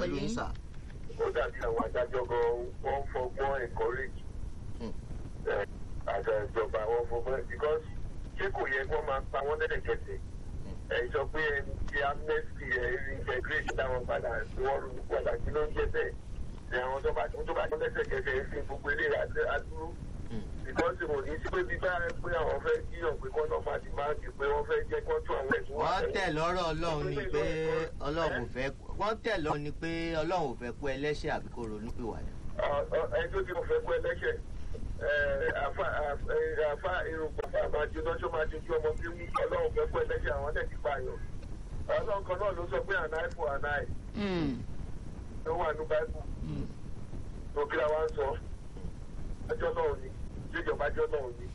pẹ̀lú yín. sà. ó dàbí àwọn adájọ́ gan wọ́n ń fọgbọ́n encourage Hmm. ẹ̀, àṣà ìjọba wọn fọgbọ́n because ṣé kò yẹ kí wọ́n máa pa wọ́n lẹ́lẹ̀kẹsẹ̀ ẹ̀ sọ pé ẹni tí amnesty ẹ̀ reintegrate táwọn padà tí wọ́n ronú padà kí ló ń jẹ́ bẹ́ẹ̀ ẹ̀ àwọn tó bá tó bá tó lẹ́sẹ̀kẹsẹ̀ ẹ̀ fi gbogbo ilé adúrú because kò ní sí pé bí bá pé àwọn fẹ́ jíyàn pé kọ́ńtà máa ti máa di pé wọ́n fẹ́ jẹ́ kọ́ńtù àwọn ẹ̀sùn wọn wọ́n tẹ̀lé. tẹ̀ lọ́rọ̀ ọlọ́run ni pé ọlọ́run ò fẹ́ wọ́n tẹ̀ lọ́rọ̀ ni pé ọlọ́run ò fẹ́ kú ẹlẹ́ṣẹ̀ àbí kó ronú pìwàdà. ẹjọ́ tí mo fẹ́ kú ẹlẹ́ṣẹ̀ àfa irunpọ̀ fà máa jóná tó máa jojú ọmọ tí wí ọlọ́run fẹ́ kú ẹlẹ́ṣẹ̀ àwọn tẹ̀ ti pààyàn ọlọ́run kan náà ló sọ pé àná àìfò àná àì Mm, ló wà ní báíbù mm. tó kí la wá ń sọ ẹjọ́ náà ni ìjọba ẹjọ́ náà ni.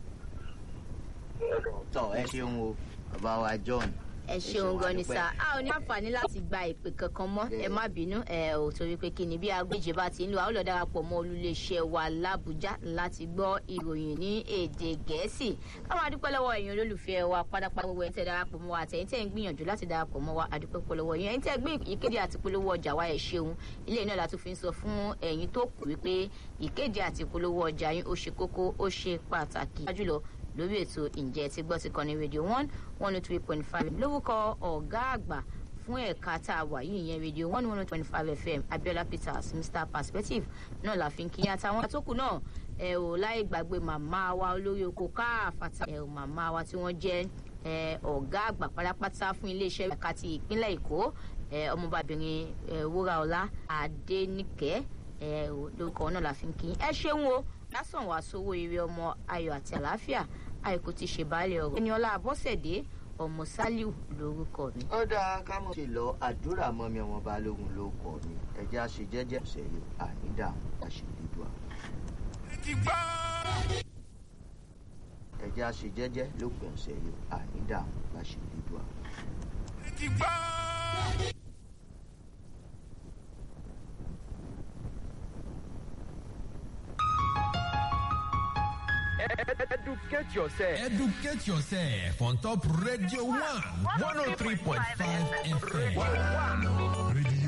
tọ ẹ ṣeun o bàbá wa john. ẹ ṣeun gan ni sá a ò ní àǹfààní láti gba ìpè kankan mọ́ ẹ má bínú ẹ ò torí pé kí ni bí aago méje bá ti ń lò a ó lọ darapọ̀ mọ́ olùléeṣẹ́ wa làbújá láti gbọ́ ìròyìn ní èdè gẹ̀ẹ́sì káwọn adúpẹ́ lọ́wọ́ ẹ̀yin olólùfẹ́ wa pátápátá gbogbo ẹ̀ ń tẹ́ darapọ̀ mọ́ wa àtẹ̀yìn tẹ́ ń gbìyànjú láti darapọ̀ mọ́ wa adúpẹ́ pọ̀ lọ́wọ́ yẹn ẹ̀yin tẹ́ gbé ìkéde àti polówó ọjà wa ẹ̀ ṣeun ilé náà la tún fi ń sọ fún ẹ̀yin tó kù wípé ìkéde àti polówó ọjà yín ó ṣe kókó ó ṣe pàtàkì jùlọ lórí ètò ǹjẹ́ ti gbọ́ ti kọ́ni rédíò one one oh three point five lórúkọ ọ̀gá àgbà fún ẹ̀ka tá a wà yìí yẹn rédíò one one twenty five fm abiola peters mr perspective náà la fi ń kí àtàwọn àtòkù náà ẹ ò láì gbàgbé màmá wa olórí oko káàfàtà ẹ ò màmá wa tí wọ́n jẹ́ ẹ ọ̀gá àgbà pátápátá fún iléeṣẹ́ ẹ̀ka ti ìpínlẹ̀ èkó ẹ ọmọbàbìnrin ẹ wúraọlá adéníkẹ́ ẹ ò lórúkọ náà la fi ń kí ẹ ṣeun o lásán wàá sówó ire ọmọ ayọ̀ àti àlàáfíà àìkú ti ṣe baálé ọ̀rọ̀ ẹniọlá abọ́sẹ̀dé ọmọ sálíù lórúkọ mi. ó dáa ká mọ̀ ṣe lọ àdúrà mọ́ mi ọmọ balógun ló kọ́ mi ẹja ṣe jẹ́jẹ́ ṣẹlẹ̀ ànídà àṣìlédùá. ẹja ṣe jẹ́jẹ́ lópin ọ̀sẹ̀ yìí ànídà àṣìlédùá. Educate yourself. Educate yourself on top Radio 1 103.5 FM. Radio